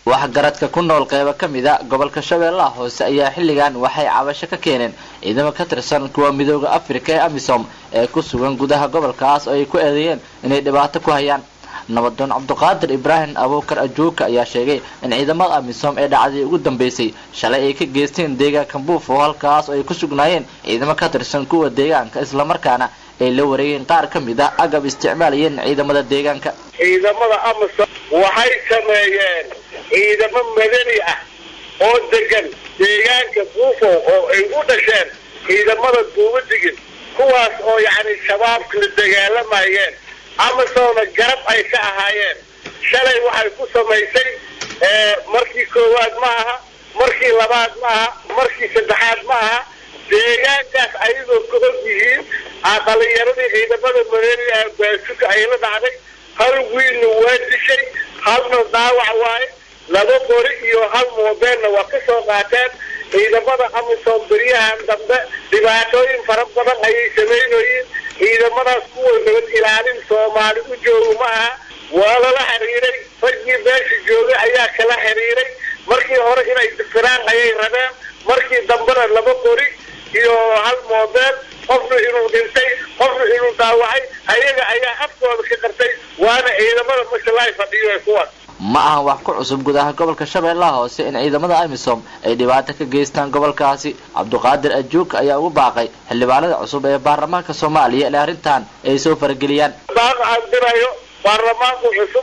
waxgaradka ku nool qeybo ka mid a gobolka shabeellaha hoose ayaa xilligan waxay cabasho ka keeneen ciidamo ka tirsan kuwa midooda afrika ee amisom ee ku sugan gudaha gobolkaas oo ay ku eedeeyeen inay dhibaato ku hayaan nabadoon cabduqaadir ibraahim abuukar ajuuka ayaa sheegay in ciidamada amisom ee dhacdii ugu dambeysay shalay ay ka geysteen deegaanka buufo halkaas oo ay ku sugnaayeen ciidamo ka tirsan kuwa deegaanka islamarkaana ay la wareegeen qaar ka mid a agab isticmaalayeen ciidamada deegaanka ciidamada amisom waxay sameeyeen ciidamo madani ah oo degan deegaanka buufo oo ay u dhasheen ciidamada duubadigin kuwaas oo yacni shabaabka la dagaalamayeen amisomna garab ay ka ahaayeen shalay waxay ku samaysay markii koowaad ma aha markii labaad ma aha markii saddexaad ma aha deegaankaas ayagoo ka og yihiin dhalinyaradii ciidamada mareeriga baasuka ay la dhacday hal wiilna waa dishay halna dhaawac waaye laba qori iyo hal moobeelna waa ka soo qaateen ciidamada amisom beryahan dambe dhibaatooyin fara badan ayay samaynoyiin ciidamadaas kuwa nabad ilaalin soomaali u jooga ma aha waa lala xiriiray raggii meesha joogay ayaa kala xiriiray markii hore inay difiraan ayay rabeen markii dambena laba qori iyo hal moobeel qofna inuu dhintay qofna inuu dhaawacay ayaga ayaa afkooda ka qartay waana ciidamada mashalay fadhiyo kuwaas ma ahan wax ku cusub gudaha gobolka shabeellaha hoose in ciidamada amisom ay dhibaato ka geystaan gobolkaasi cabduqaadir ajuuk ayaa ugu baaqay xildhibaanada cusub ee baarlamaanka soomaaliya in arrintan ay soo farageliyaan baaq aan dirayo baarlamaanku cusub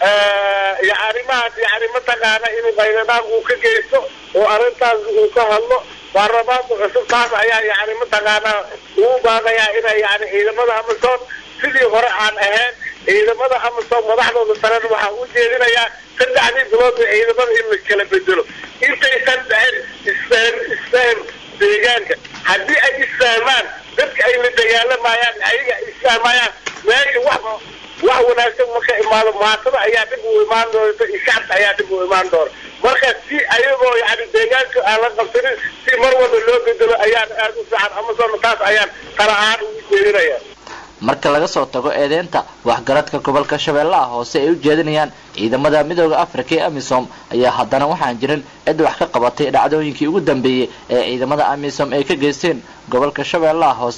iyo arrimahaas yani mataqaana inuu qayladaan uu ka geysto oo arrintaas uu ka hadlo baarlamaanku cusub taas ayaa yani mataqaanaa ugu baaqayaa inay yani ciidamada amisom sidii hore aan ahayn ciidamada amisom madaxdooda sarena waxaa u jeedinayaa saddexdii bilood ee ciidamada in la kala bedelo intaysan dhicin isfahm isfahm deegaanka haddii ay isfahmaan dadka ay la dagaalamayaan ayaga ay isfahmayaan meesha wax wax wanaagsan marka imaado maatada ayaa dib u imaan doonta iyo shacabka ayaa dib u imaan doona marka si ayagoo yani deegaanka aan la qabsanin si mar walba loo bedelo ayaan aada u fiican amasona taas ayaan tala ahaan ugu jeedinaya marka laga soo tago eedeynta waxgaradka gobolka shabeellaha hoose ay u jeedinayaan ciidamada midooda afrika ee amisom ayaa haddana waxaan jirin cid wax ka qabatay dhacdooyinkii ugu dambeeyey ee ciidamada amisom ay ka geysteen gobolka shabeellaha hoose